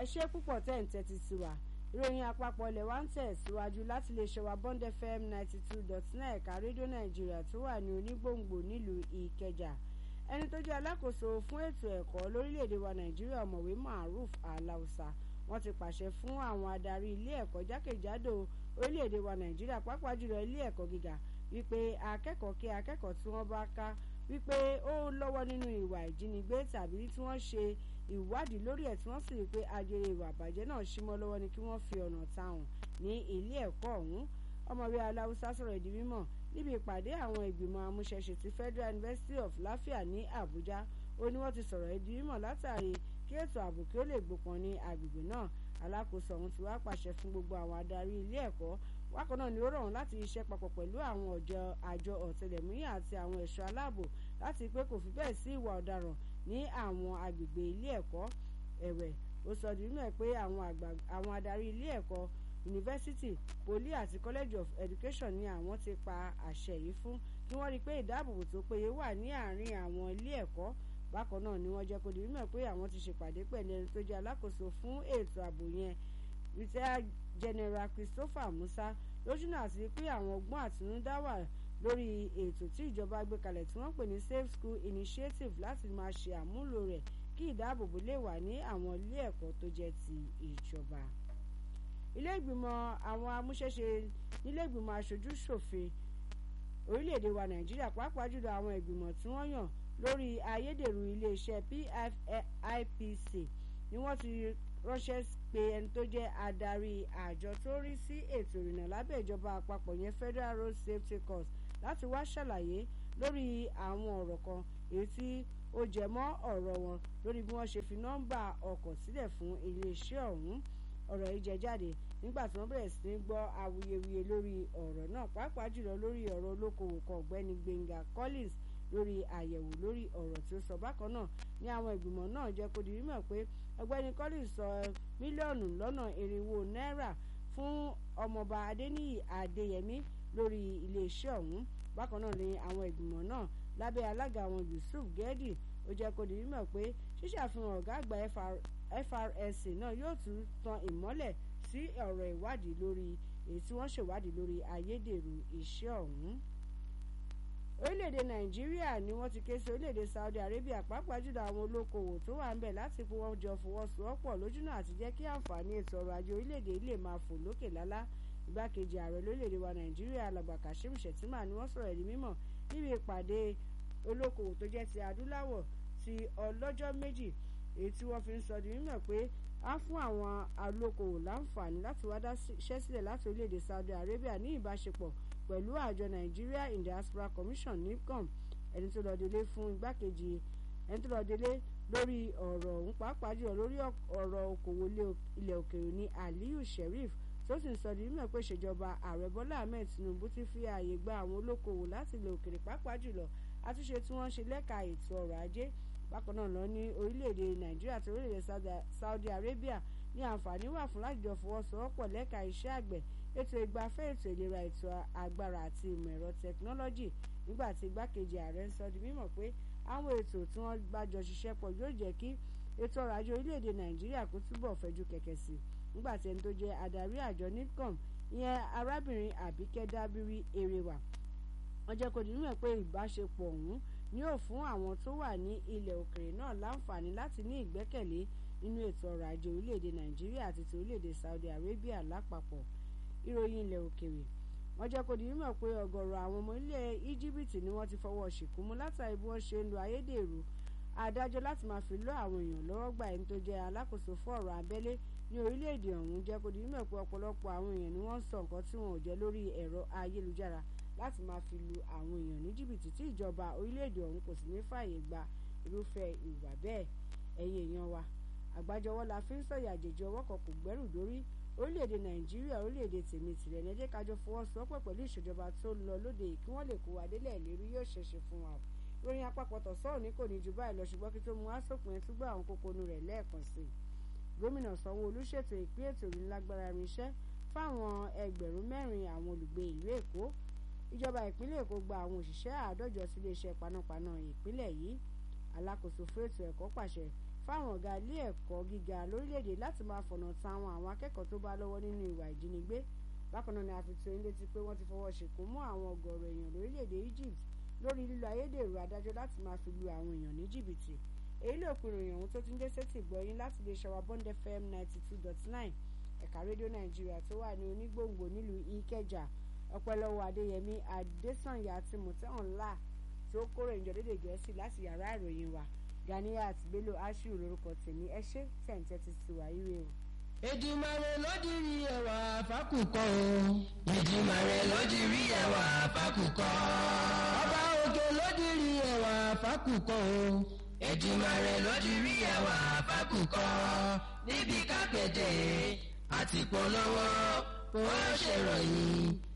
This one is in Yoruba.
ẹ ṣé púpọ̀ tẹ́ ń tẹ́tí sí wa ìròyìn àpapọ̀ ilẹ̀ wa ń tẹ̀ síwájú láti lè ṣe wa bond fm ninety two dot nine ẹ̀ka rédíò nàìjíríà tó wà ní onígbòǹgbò nílùú ìkẹjà ẹni tó jẹ́ alákòóso fún ètò ẹ̀kọ́ lórílẹ̀‐èdè wa nàìjíríà ọ̀mọ̀wé maruf alausa wọ́n ti pàṣẹ fún àwọn adarí ilé ẹ̀kọ́ jákèjádò orílẹ̀‐èdè wa nàìjíríà pàápàá jùlọ ilé ẹ̀kọ́ gíga wípé akẹ́kọ̀ọ́ kí akẹ́kọ̀ọ́ tí wọ́n bá ká wípé ó lọ́wọ́ nínú ìwà ìjínigbé tàbí tí wọ́n ṣe ìwádìí lórí ẹ̀ tí wọ́n sì rí i pé ajere ìwà àbàjẹ́ náà símọ́ lọ́wọ́ ni kí wọ́n fi ọ̀nà táwọn ní ilé ẹ̀kọ́ ọ̀hún ọmọwé aláwùsá sọ̀rọ̀ ìdí mímọ̀ níbi ìpàdé àwọn ìgbìmọ̀ amúṣẹ́ṣe ti Federal University of Lafia ní Àbújá ó ní wọ́n ti sọ̀rọ̀ ìdí mímọ̀ látàrí kí ètò ààbò kí ó lè gbópọn ní agbègbè náà alákòóso ọ̀hún ti wá pàṣẹ fún gbogbo àwọn adarí ilé ẹ̀kọ́ wákan náà ni ó rọ̀ wọ́n láti ṣiṣẹ́ papọ̀ pẹ̀lú àwọn ọ̀jọ̀ àjọ ọ̀tẹlẹ̀múyẹ́ àti àwọn ẹ̀ṣọ́ aláàbò láti pé kò fi bẹ́ẹ̀ sí ìwà ọ̀daràn ní àwọn agbègbè ilé ẹ̀kọ́ ẹ̀wẹ̀ ó sọ di mímọ̀ pé àwọn adarí ilé ẹ̀kọ́ yunifásitì poli àti college of education ni àwọn ti pa àṣẹ yìí fún kí wọ́n rí i pé ìdáàbòbò tó péye wà ní àárín àwọn ilé ẹ̀kọ́ bákan náà ni wọ́n jẹ́ kó di mímọ̀ pé àwọn ti ṣèpàdé pẹ̀lú ẹni tó jẹ́ alákòóso fún ètò ààbò yẹn retired general Christopher Musa lójúnà àti pé àwọn ọgbọ́n àtinúdá wà lórí ètò tí ìjọba gbé kalẹ̀ tí wọ́n pè ní safe school initiative láti máa ṣe àmúlò rẹ̀ kí ìdáàbòbò lè wà ní àwọn ilé ẹ̀kọ́ tó jẹ́ ti ìjọba. ilé ìgbìmọ̀ àwọn amúṣẹ́ṣe nílé ìgbìmọ̀ aṣojú ṣòfin orílẹ̀-èdè wa nàìjíríà pàápàá jùlọ àwọn ìgbìmọ̀ tí wọ́n yàn lórí ayédèrú iléeṣẹ́ PFIPC ni wọ́n ti ránṣẹ́ pé ẹni tó jẹ́ adarí àjọ tó rí sí ètò ìrìnnà lábẹ́ ìjọba àpapọ̀ yẹn Federal Road Safety Corps láti wá ṣàlàyé lórí àwọn ọ̀rọ̀ kan èyí tí ó jẹ mọ́ ọ̀rọ̀ wọn lórí bí wọ́n ṣe fi nọ́mbà ọkọ̀ sílẹ̀ fún iléeṣẹ́ ọ̀hún ọ̀rọ̀ yìí jẹ jáde nígbà tí wọ́n bẹ̀rẹ̀ sí ní gbọ́ awuyewuye lórí ọ̀rọ̀ náà pàápàá jùlọ lórí ọ̀rọ̀ olókoòwò kan ọ̀gbẹ́ni Gbénga Collins lórí àyẹ̀wò lórí ọ̀rọ̀ tí ó sọ bákan náà ní àwọn ìgbìmọ̀ náà jẹ́ kó di mímọ̀ pé ọ̀gbẹ́ni Collins sọ mílíọ̀nù lọ́nà irinwó náírà fún ọmọọba Adéníyì Adéyẹmí lórí iléeṣẹ́ ọ̀hún bákan náà ni àwọn ìgbìmọ̀ náà lábẹ́ alága àwọn Yusuf Gedi ó jẹ́ kó di mímọ̀ pé ṣíṣàfihàn ọ̀gá àgbà FRSC náà yóò tún tan ìmọ́lẹ̀ sí ọ̀rọ̀ ìwádìí lórí èyí tí wọ́n ṣèwádìí lórí ayédèrú iṣẹ́ ọ̀hún orílẹ̀-èdè nàìjíríà ni wọ́n ti ké sí orílẹ̀-èdè saudi arabia pàápàá jùlọ àwọn olókoòwò tó wà ń bẹ̀ láti pé wọ́n jọ fọwọ́sowọ́pọ̀ lójúnà àti jẹ́ kí àǹfààní ètò ọrọ̀ ajé orílẹ̀-èdè lè máa fò lókè lálá igbákejì ààrẹ lórílẹ̀-èdè wa nàìjíríà alàgbà kashim shettima ni wọ́n sọ̀rọ̀ ẹ̀rí mímọ̀ níbi ìpàdé olókoòwò tó jẹ́ ti adúláwọ̀ ti ọlọ́jọ́ méjì èyí tí wọ́n fi ń sọ di mímọ̀ pé á fún àwọn olókoòwò láǹfààní láti wá dáṣẹ́ sílẹ̀ láti orílẹ̀-èdè saudi arabia ní ìbáṣepọ̀ pẹ̀lú àjọ Nigeria in Diaspora Commission NIPCOM ẹni tó lọ délé fún igbákejì ẹni tó lọ délé lórí ọ̀rọ̀ ọ̀hún pàápàá jùlọ lórí ọ̀rọ̀ okòwò ilẹ̀ òkèèrè ní Aliyu Sheriff tó sì ń sọ di mímọ̀ pé ìṣèjọba ààrẹ Bọ́lá Ahmed Tinubu ti fi ààyè gba àwọn olókoòwò láti ilẹ̀ òkèèrè pàápàá jùlọ àtúnṣe tí wọ́n ń ṣe lẹ́ka ètò ọrọ̀ ajé bákan náà lọ ní orílẹ̀-èdè Nàìjíríà àti orílẹ̀-èdè Saudi Arabia ní àǹfààní wà fún láti jọ fọwọ́sowọ́pọ̀ lẹ́ka iṣẹ́ àgbẹ̀ ètò ìgbafẹ́ ètò ìlera ètò agbára àti ìmọ̀ ẹ̀rọ tẹkinọ́lọ́jì nígbà tí igbákejì ààrẹ ń sọ di mímọ̀ pé àwọn ètò tí wọ́n bá jọ ṣiṣẹ́ pọ̀ yóò jẹ́ kí ètò ọrọ̀ ajé orílẹ̀-èdè nàìjíríà kó túbọ̀ fẹ̀jú kẹ̀kẹ́ sí nígbà tí ẹni tó jẹ́ adarí àjọ nipcom ìyẹn arábìnrin àbíkẹ́ dábírí erewa wọ́n jẹ́ kó di mímọ̀ pé ìbáṣepọ̀ ọ̀hún ni yóò fún àwọn tó wà ní ilẹ̀ òkèrè náà láǹfààní láti ní ìgbẹ́kẹ̀lé nínú ètò ọrọ̀ ajé orílẹ̀-èdè nàìjíríà àti ti orílẹ̀-èdè saudi arabia lápapọ̀ ìròyìn ilẹ̀ òkèèrè wọ́n jẹ́ kó di mímọ̀ pé ọ̀gọ̀rọ̀ àwọn ọmọ ilẹ̀ íjíbítì ni wọ́n ti fọwọ́ ṣìkúmú látàrí bí wọ́n ṣe ń lo ayédèrú adájọ́ láti máa fi lọ́ àwọn èèyàn lọ́wọ́ gbà ẹni tó jẹ́ alákòóso fún ọ̀rọ̀ abẹ́lé ní orílẹ̀-èdè ọ̀hún jẹ́ kó di mímọ̀ pé ọ̀pọ̀lọpọ̀ àwọn èèyàn ni wọ́n ń sọ nǹkan tí wọn ò jẹ́ lórí ẹ̀rọ ayélujára láti máa fi lu àwọn èèyàn ní jìbìtì tí ìjọba orílẹ̀-èdè ọ̀hún kò sì ní fààyè gba irúfẹ́ ìwà bẹ́ẹ̀ ẹ̀yin èèyàn wa àgbájọwọ́ la fi ń sọ̀yà àjèjì ọwọ́ kan kò gbẹ́rù dórí orílẹ̀-èdè nàìjíríà orílẹ̀-èdè tèmi tìrẹ̀ ní ẹjẹ́ kájọ fọwọ́sowọ́pọ̀ pẹ̀lú ìṣèjọba tó ń lọ lóde kí wọ́n lè kó wa délẹ̀ lérí yóò ṣeéṣe fún wa ìròyìn àpapọ̀ tọ̀sán òní kò ní ju báyìí lọ ṣùgbọ́n kí tó mú asòpin ẹtúgbọ́ àwọn kókónú rẹ̀ lẹ́ẹ̀kan sí i gómìnà sanwó-olú ṣètò ìpín ètò ìlágbára irinṣẹ́ fáwọn ẹgbẹ̀rún mẹ́rin àwọn olùgbé ìlú èkó ìjọba ìpínlẹ̀ èkó gba àwọn òṣìṣẹ́ àádọ́jọ sí iléeṣẹ́ panápaná ìpínlẹ̀ yìí alákòóso fún ètò ẹ̀kọ́ pàṣẹ fáwọn ọ̀gá ilé ẹ̀kọ́ gíga lórílẹ̀‐èdè láti máa fọ̀nà ta àwọn àwọn akẹ́kọ̀ọ́ tó bá lọ́wọ́ nínú ìwà ìjínigbé bákan náà ni a fi tó yín létí pé wọ́n ti fọwọ́ ṣìnkún mú àwọn ọ̀gọ̀ọ̀rọ̀ èèyàn lórílẹ̀‐èdè Egypt lórí lílo ayédèrú adájọ́ láti máa fi lu àwọn èèyàn ní jìbìtì èyí ló pinnu ìròyìn ohun tó ti ń dé sétí gbọ́yìn láti lè ṣọwọ́ Bond FM ninety two dot nine ẹ̀ka rédíò Nàìjíríà tó wà ní onígbòǹgbò nílùú Ìkẹjà ọpẹ́lọ́wọ́ Adéyẹmí Adésànyà àti Mùtẹ́hànlá tí ó kórè ìjọ dédé Gẹ̀ẹ́sì láti yàrá ìròyìn wa Ganiyat Bello Ashiru lórúkọ tèmi ẹ ṣé tẹ̀ǹtẹ̀ ti ti wà ire o. Èdùmàrè ló di rí ẹwà fákùkọ o. Èdùmàrè ló di rí ẹwà fákùkọ. Ọba òkè ló di rí ẹwà fákùkọ o. Èdùmàrè ló di rí ẹwà fákùkọ. Níbi kápẹ́tẹ̀ àti polówó ó ṣèròyìn